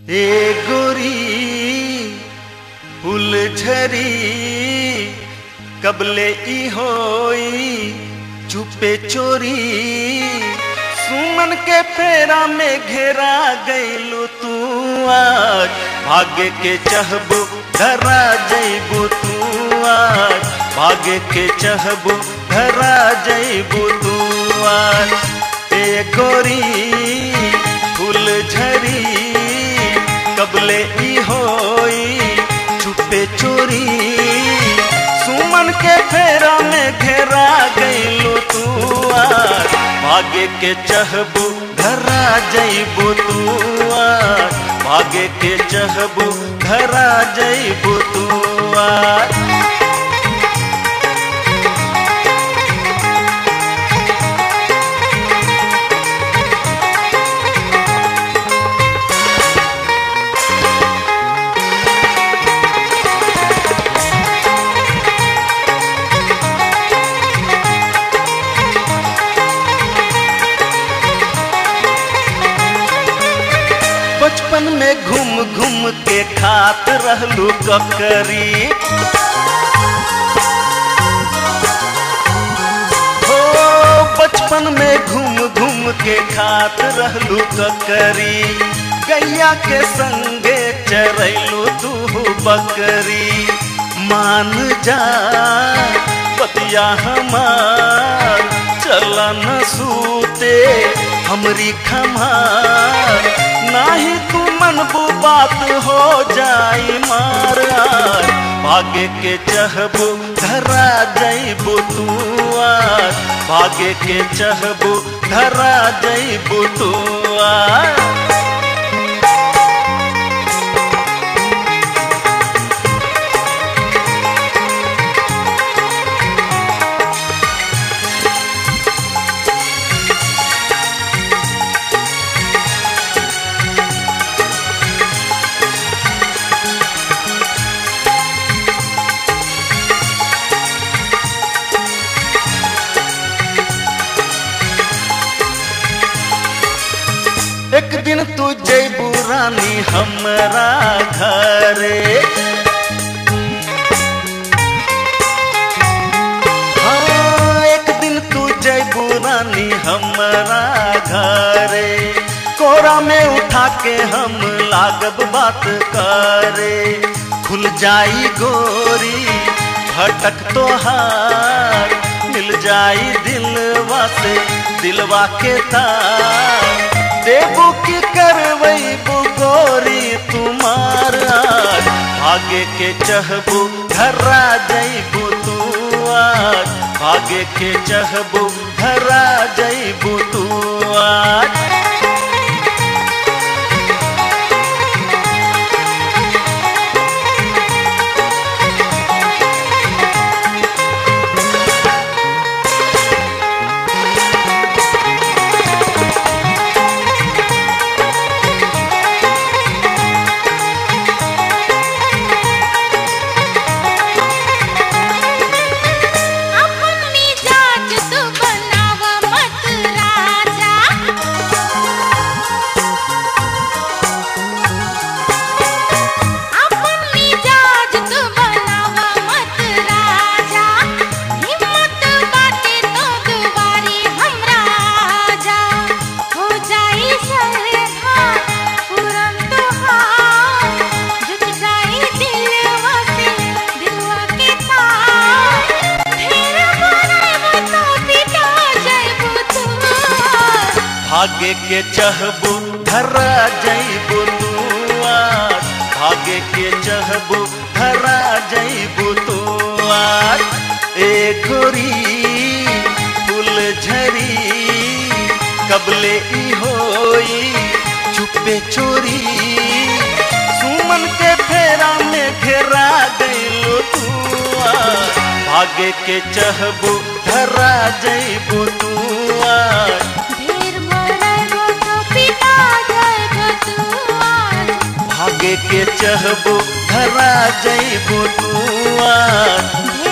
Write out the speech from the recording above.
ए गोरी फुलझरी कबले ई होई चुपे चोरी सुमन के फेरा में घेरा गईलू तू आज भाग्य के चहबू धरा जईबू तू आज भाग्य के चहबू धरा जईबू तू आज ए गोरी फुलझरी कबले ई होई चुपे चोरी सुमन के फेरा में घेरा गईलू तू आज भाग्य के चहबू धरा जईबू तू आज भाग्य के चहबू धरा जईबू तू आज बचपन में घूम घूम के खात रहलू ककरी हो बचपन में घूम घूम के खात रहलू ककरी गैया के संगे चरैलू तू बकरी मान जा पतिया हमार चला न सूते हमरी खमार नाही तू मनबू बात हो जाई मार आज भाग्य के चहबू धरा जईबू तू आज भाग्य के चहबू धरा जईबू तू आज एक दिन तू जैबू रानी हमरा घरे हाँ, एक दिन तू जैबू रानी हमरा घरे कोरा में उठा के हम लागब बात करे खुल जाई गोरी भटक तोहार मिल जाई दिलवा से दिलवा के तार देबू की करवैबू गोरी तुम्हार आज भाग्य के चहबू धरा जईबू तू आज भाग्य के चहबू धरा जईबू तू आज अपन मिजाज तू बनाव मत राजा अपन मिजाज तू बनाव मत राजा हिम्मत बाटे तो दुबारी हमरा जा हो जाई सरधा पूरन तोहार जुट जाई दिलवा से दिलवा के तार फिर बनाइबो तो पिटा जाइबो तू भाग्य के चहबू धरा जईबू तू आज भाग्य के चहबू धरा जईबू तू आज ए गोरी फुलझरी कबले ई होई चुपे चोरी सुमन के फेरा में घेरा गईलो तू आज भाग्य के चहबू धरा जईबू तू आज ढेर बनाइबो तो पिटा जाइबो तू आज भाग्य के चहबू धरा जईबू तू आज ढेर